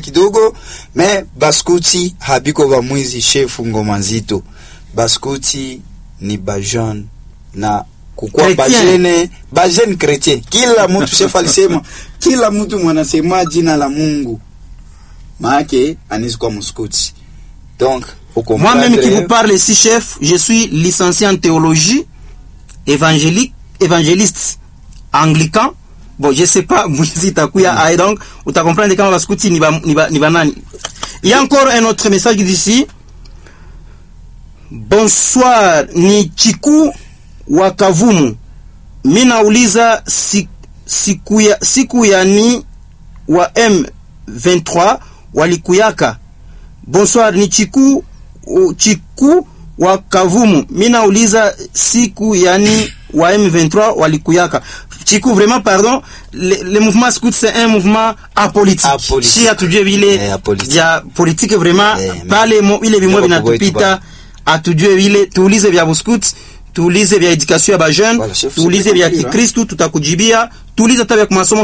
kidogo me baskuti habiko bamwizi shefu ngoma nzito baskuti ni bajeune na kukua Chrétien. bajene bajene chrétien kila mtu shefu alisema kila mtu mwanasema jina la mungu maake anaweza kuwa mskuti donc uko Moi-même qui mpadre, vous parle ici, chef, je suis licencié en théologie, évangélique, évangéliste anglican. Bon, je sais pas, mwizi itakuya mm. donc, utakomprendre kama baskuti ni ba, ni ba, ni ba nani. Il y a encore un autre message d'ici. Bonsoir, ni Chiku wa Kavumu. Mi nauliza si, siku ya, siku ya ni wa M23 walikuyaka. Bonsoir, ni Chiku u- Chiku wa Kavumu. Mi nauliza siku yani wa M23 walikuyaka. Chiku, vraiment, pardon, le, le mouvement scout c'est un mouvement apolitique. Apolitique. Si hatujue vile Eh, apolitique. vya politique vraiment Eh, pale mo, ile vimwe Ndio kwa vinatupita hatujue vile tuulize vya buskut tuulize vya education ya bajeune Voilà, chef, tuulize c'est vya compris, hein. kikristu tutakujibia tuulize hata vya kumasomo